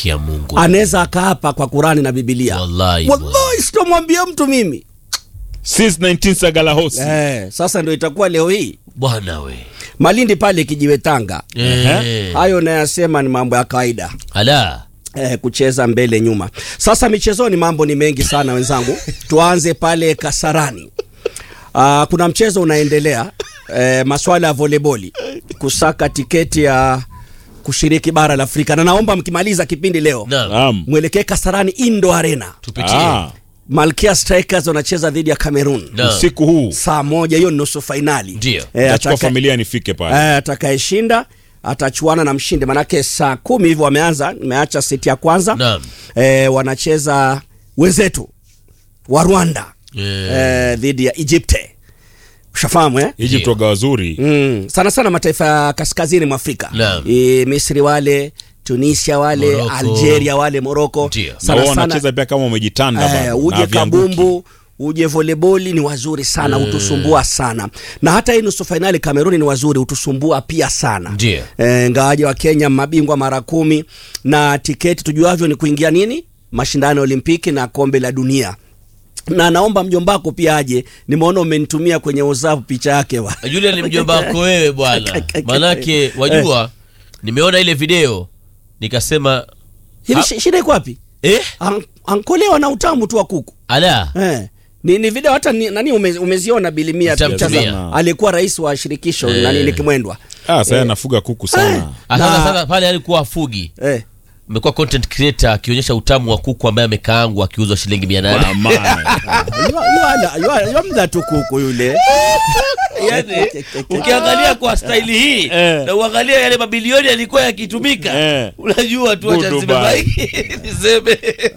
haki ya Mungu anaweza akaapa kwa Qurani na Biblia. Wallahi, Wallahi sitomwambia mtu mimi. since 19 Sagalahosi Eh, sasa ndio itakuwa leo hii bwana we Malindi pale kijiwe Tanga. Eh, Hayo nayasema ni mambo ya kawaida. ala Eh, kucheza mbele nyuma. Sasa michezoni mambo ni mengi sana wenzangu. Tuanze pale Kasarani. Uh, kuna mchezo unaendelea eh, maswala ya voleboli kusaka tiketi ya kushiriki bara la Afrika, na naomba mkimaliza kipindi leo naam naam mwelekee Kasarani Indo Arena. tupitie Ah, Malkia Strikers wanacheza dhidi ya Cameroon Naam. usiku huu saa moja, hiyo ni nusu fainali. Ndio. Eh, nachukua ataka- familia nifike pale Eh, atakayeshinda atachuana na mshindi, manake saa kumi hivyo wameanza, nimeacha seti ya kwanza Naam. eh, wanacheza wenzetu wa Rwanda Eh. eh, dhidi ya Egypte. Ushafahamu eh? Egypt waga wazuri Mm, sana sana mataifa ya kaskazini mwa Afrika Naam. e, Misri wale Tunisia wale Morocco. Algeria wale Moroko Ndio. na wao wanacheza pia kama wamejitanda eh, bado, na uje havianguki. kabumbu uje voleboli ni wazuri sana utusumbua sana na hata hii nusu fainali Kameruni ni wazuri utusumbua pia sana Ndio. e, ngawaje wa Kenya mabingwa mara kumi na tiketi tujuavyo ni kuingia nini mashindano ya Olimpiki na kombe la dunia na naomba mjombako pia aje nimeona umenitumia kwenye WhatsApp picha yake wa yule ni mjomba wako wewe bwana manake wajua nimeona ile video nikasema hivi Ha- shi- shida iko wapi eh An- ankolewa na utamu tu wa kuku ala eh. Ni, ni video hata ni, nani ume, umeziona bilimia Nitamtumia. picha za aliyekuwa rais wa shirikisho Eh. nani Nikimwendwa ah sasa anafuga kuku sana Ah, Na- sasa sasa pale alikuwa afugi eh. amekuwa content creator akionyesha utamu wa kuku ambaye amekaangwa akiuzwa shilingi mia nane Amani. yamda tu kuku yule yani ukiangalia kwa staili hii Eh. na uangalia yale mabilioni yalikuwa yakitumika Eh. unajua tu acha Good niseme Dubai. bye. niseme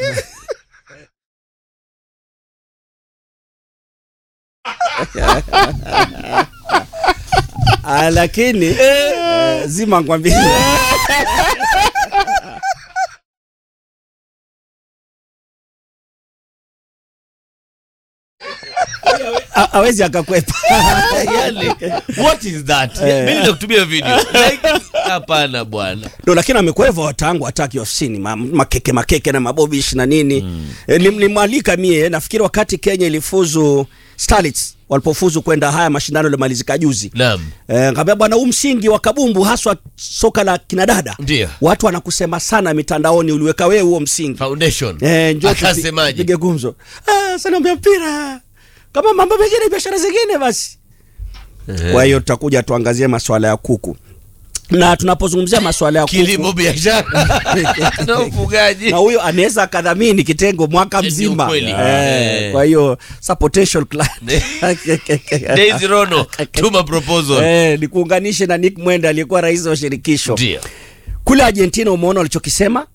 Ah, lakini eh, zima ngwambia A- hawezi akakwepa yani what is that mimi nitakutumia video like hapana bwana ndo lakini amekweva watangu hataki ofisini ma, makeke makeke na mabobish na nini mm. e, nimwalika mie nafikiri wakati kenya ilifuzu starlets walipofuzu kwenda haya mashindano yaliomalizika juzi naam Eh, ngambia bwana huu msingi wa kabumbu haswa soka la kinadada Ndio. watu wanakusema sana mitandaoni uliweka wewe huo msingi foundation eh, njoo tupi- akasemaje tupige gumzo ah, sanaambia mpira kama mambo mengine biashara zingine basi kwa hiyo tutakuja tuangazie maswala ya kuku na tunapozungumzia maswala ya kilimo kuku biashara na ufugaji na huyo anaweza akadhamini kitengo mwaka Ndio mzima kweli. eh, Eh. kwa hiyo sa potential client Daisy Rono tuma proposal eh, nikuunganishe na Nick Mwenda aliyekuwa rais wa shirikisho ndio kule Argentina. Umeona walichokisema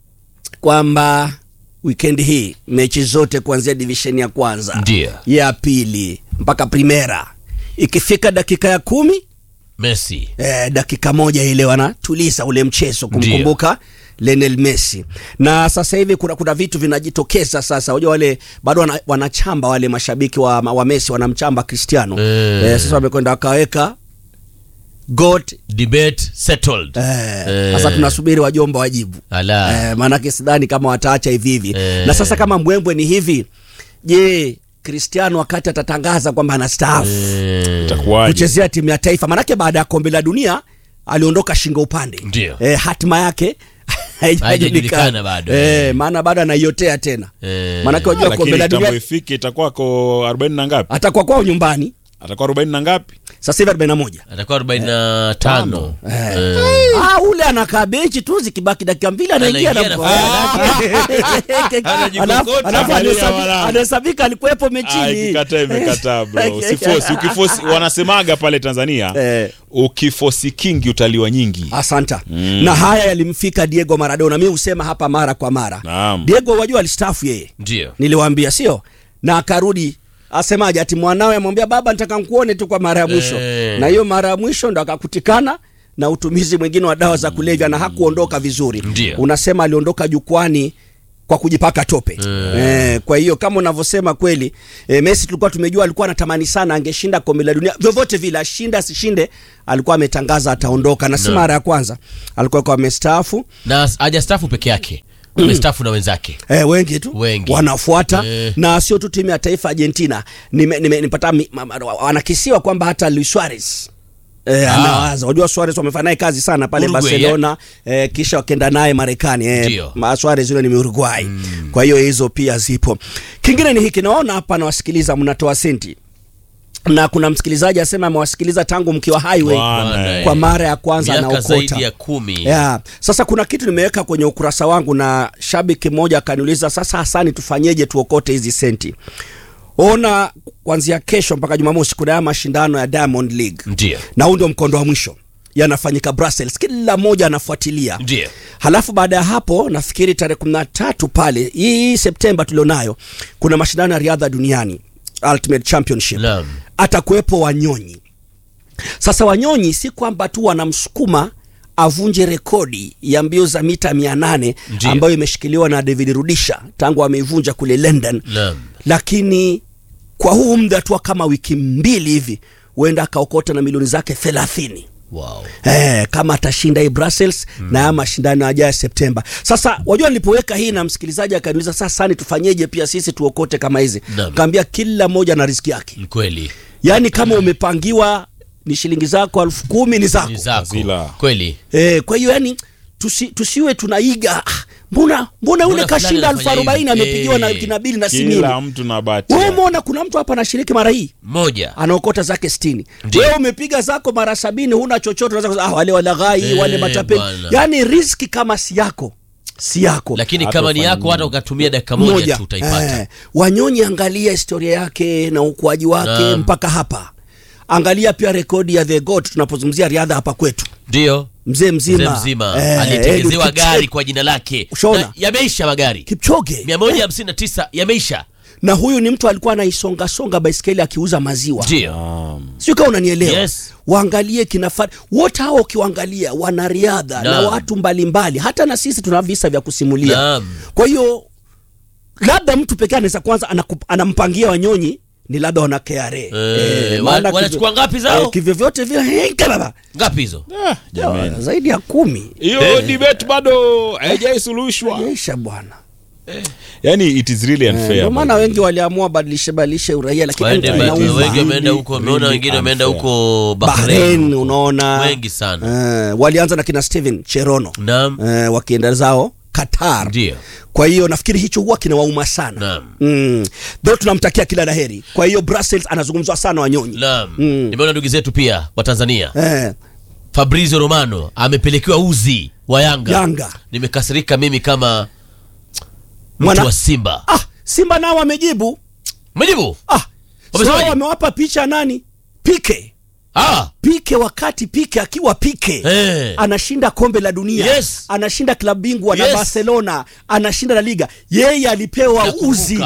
kwamba wikendi hii mechi zote kuanzia divisheni ya kwanza Ndio. ya pili mpaka primera, ikifika dakika ya kumi Messi eh, dakika moja ile wanatuliza ule mchezo kumkumbuka Lionel Messi. Na sasa hivi kuna, kuna vitu vinajitokeza sasa. Unajua wale bado wana, wanachamba wale mashabiki wa, wa Messi wanamchamba Cristiano Eh. eh, sasa wamekwenda wakaweka GOAT debate settled eh, Eh. sasa tunasubiri wajomba wajibu ala eh, maanake sidhani kama wataacha hivi hivi Eh. na sasa kama mbwembwe ni hivi je Cristiano wakati atatangaza kwamba anastaafu Eh, itakuwaje kuchezea timu ya taifa manake baada ya kombe la dunia aliondoka shingo upande Ndio. e, hatima yake Haijajulikana bado. e, maana bado anaiotea tena Eh. manake wajua kombe lakini la tambo dunia ifike itakuwa ko 40 na ngapi atakuwa kwao nyumbani atakuwa 40 na ngapi sasa hivi 41 atakuwa 45 Eh. Ah, ule anakaa benchi tu zikibaki dakika mbili anaingia Anaingia na na- Anajikokota. Alafu Angalia anahesabi- wala. anahesabika alikuwepo Ah, mechini ikikataa imekataa bro usifosi ukifosi wanasemaga pale Tanzania Eh. ukifosi kingi utaliwa nyingi asanta na haya yalimfika Diego Maradona mi husema hapa mara kwa mara Naam. Diego wajua alistaafu yeye ndio niliwaambia sio na akarudi asemaje ati mwanawe amwambia baba nataka nkuone tu kwa mara ya mwisho Eh. na hiyo mara ya mwisho ndo akakutikana na utumizi mwingine wa dawa za kulevya na hakuondoka vizuri Ndio. unasema aliondoka jukwani kwa kujipaka tope eh, kwa hiyo kama unavyosema kweli eh, Messi tulikuwa tumejua alikuwa anatamani sana angeshinda kombe la dunia vyovyote vile ashinde asishinde alikuwa ametangaza ataondoka na si No. mara ya kwanza alikuwa kwa amestaafu na hajastafu peke yake amestafu na wenzake Eh, wengi tu Wengi. wanafuata Eh. na sio tu timu ya taifa Argentina. Nime, nime, nipata mi- ma- ma- wanakisiwa kwamba hata Luis Suarez Eh, Ah. anawaza unajua Suarez wamefanya naye kazi sana pale Uruguay, Barcelona eh, kisha wakenda naye Marekani eh, Ndio. ma- Suarez yule ni Uruguay kwa hiyo hizo pia zipo kingine ni hiki naona hapa nawasikiliza mnatoa senti na kuna msikilizaji asema amewasikiliza tangu mkiwa highway Bwana, kwa mara ya kwanza miaka anaokota zaidi ya kumi Yeah. Sasa kuna kitu nimeweka kwenye ukurasa wangu na shabiki mmoja akaniuliza, sasa Hasani, tufanyeje tuokote hizi senti? Ona, kuanzia kesho mpaka Jumamosi kuna haya mashindano ya Diamond League ndio na huu ndio mkondo wa mwisho yanafanyika Brussels, kila mmoja anafuatilia. ndio Halafu baada ya hapo nafikiri tarehe kumi na tatu pale hii Septemba tulionayo kuna mashindano ya riadha duniani Ultimate Championship Naam. atakuwepo Wanyonyi. Sasa Wanyonyi si kwamba tu wanamsukuma avunje rekodi ya mbio za mita 800 Ndiyo. ambayo imeshikiliwa na David Rudisha tangu ameivunja kule London, Naam. lakini kwa huu muda tu wa kama wiki mbili hivi huenda akaokota na milioni zake 30 wow. Eh, kama atashinda hii Brussels mm. na haya mashindano yajayo Septemba. Sasa wajua, nilipoweka hii na msikilizaji akaniuliza sasa, ni tufanyeje pia sisi tuokote kama hizi? Naam. Kaambia kila mmoja na riziki yake, Ni kweli yaani kama umepangiwa ni shilingi zako elfu kumi ni zako ni zako Zila. kweli eh, kwa hiyo yani tusi, tusiwe tunaiga ah, mbona mbona yule Mbona kashinda fulani elfu anafanya arobaini hivi? amepigiwa na Eh. kina bili na si mimi. kila mtu na bahati Wewe yake. umeona kuna mtu hapa anashiriki mara hii moja anaokota zake sitini Ndiyo. wewe umepiga zako mara sabini huna chochote unaweza kusema, ah, wale walaghai Eh, wale matapeli bwana. yaani riski kama si yako si yako lakini Hata kama ni ufanye yako nini? hata ukatumia dakika moja tu utaipata Eh, wanyonyi angalia historia yake na ukuaji wake Naam. mpaka hapa angalia pia rekodi ya the goat tunapozungumzia riadha hapa kwetu ndio mzee mzima, mzee mzima Eh, alitengezewa Eliud gari Kipchoge- kwa jina lake Ushaona? Na yameisha magari Kipchoge 159 yameisha na huyu ni mtu alikuwa anaisongasonga baiskeli akiuza maziwa ndio Naam. sio kama unanielewa Yes. waangalie kinafari wote hao ukiwaangalia wanariadha na Naam. watu mbalimbali hata na sisi tuna visa vya kusimulia Naam. kwa hiyo labda mtu pekee anaweza kwanza anakup- anampangia wanyonyi ni labda wana KRA Eh, maana wa- wanachukua kivyo- ngapi zao? eh, kivyovyote vile eh, kababa. ngapi hizo Ah, jamani. zaidi ya kumi hiyo debate bado haijaisuluhishwa yaisha bwana yani it is really Eh, unfair ndio maana by the wengi waliamua badilishe badilishe uraia lakini waende inauma. wengi wengi wameenda huko Really wameona wengine wameenda unfair. huko Bahrain Bahrain unaona wengi sana eh, walianza na kina Steven Cherono naam eh, wakienda zao Qatar ndio kwa hiyo nafikiri hicho huwa kinawauma sana Naam. mm. Though tunamtakia kila laheri kwa hiyo Brussels anazungumzwa sana wanyonyi naam Mm. nimeona ndugu zetu pia wa Tanzania eh, Fabrizio Romano amepelekewa uzi wa Yanga Yanga nimekasirika mimi kama mtu Mwana- wa Simba ah, Simba nao wamejibu umejibu ah, Wamesemaje? sawa wamewapa picha nani Pike ah Pike wakati Pike akiwa Pike eh anashinda kombe la dunia Yes. anashinda klabu bingwa na Yes. Barcelona anashinda la Liga yeye alipewa Nakumbuka. uzi